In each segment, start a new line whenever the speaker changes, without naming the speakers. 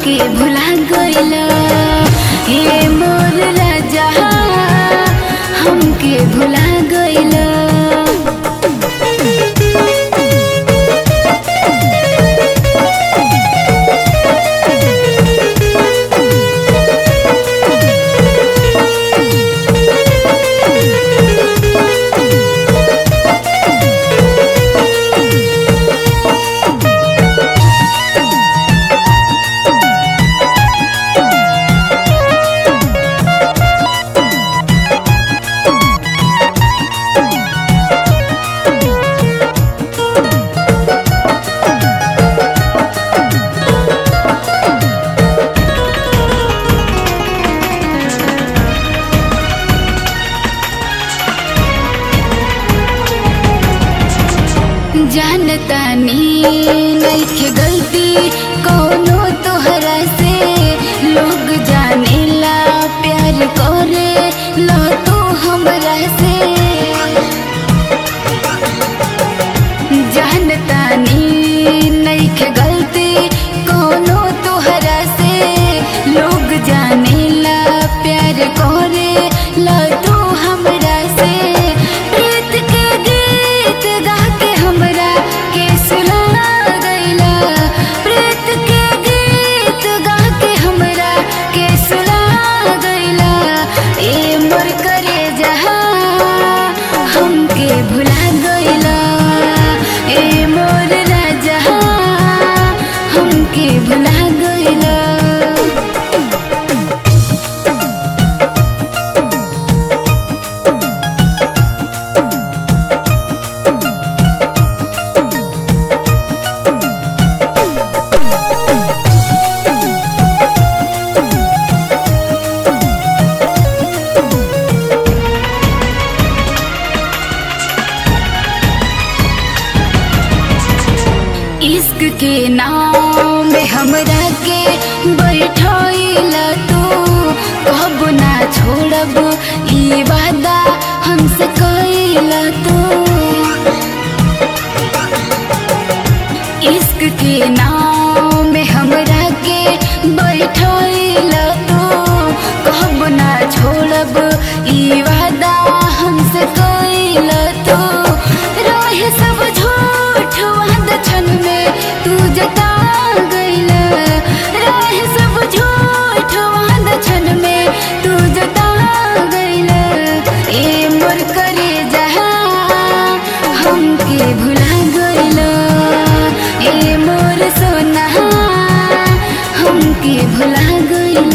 हमके भुला गइला हे मोर राजा हमके भुला गइला जानतानी नइखे गलती कौनो तोहरा से लोग जानेला प्यार करे ला तू हमरा से जानतानी नइखे गलती कौनो तोहरा से लोग जानेला प्यार करे ला तू हमरा से प्रीत के गीत गा के हमरा के सुना गइला प्रीत के गीत गा के हमरा के सुना गइला ए मोर करे जहा हमके भुला गइला ए मोर राजा हमके भुला गइला इश्क के नाम में हमरा के बैठैला तू कब ना छोड़ब ई वादा हमसे कैला तू इश्क के नाम में हमरा के बैठैला तू कब ना छोड़ब ई वादा हमसे कैला तू रहे सब झूठ वादा क्षण में तू जता गइला रहे सब झूठ वादा क्षण में तू जता गइला ए मोर करे जहा हमके भुला गइला ए मोर सोना हमके भुला गइला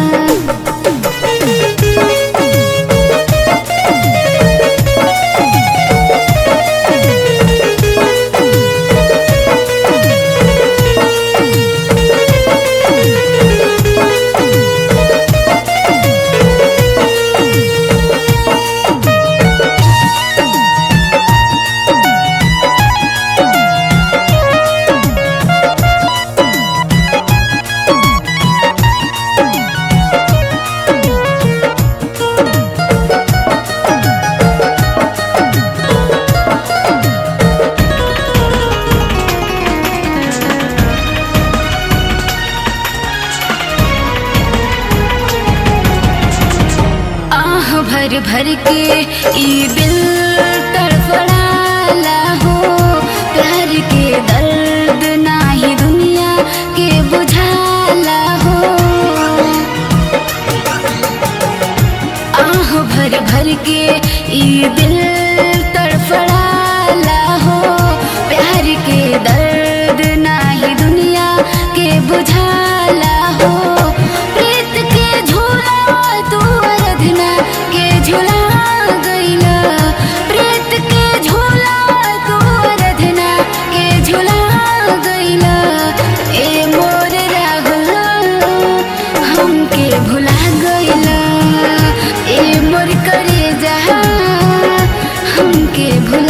आह भर भर के ई दिल तड़फड़ाला हो प्यार के दर्द नाही दुनिया के बुझाला हो आह भर भर के ई दिल तड़फड़ाला हो प्यार के दर्द नाही दुनिया के बुझाला हो प्रीत के झूला तू अरधना के झूला गइला प्रीत के झूला तू अरधना के झूला गइला ए मोर राहुल हमके भुला गइला ए मोर करे जहा हमके भुला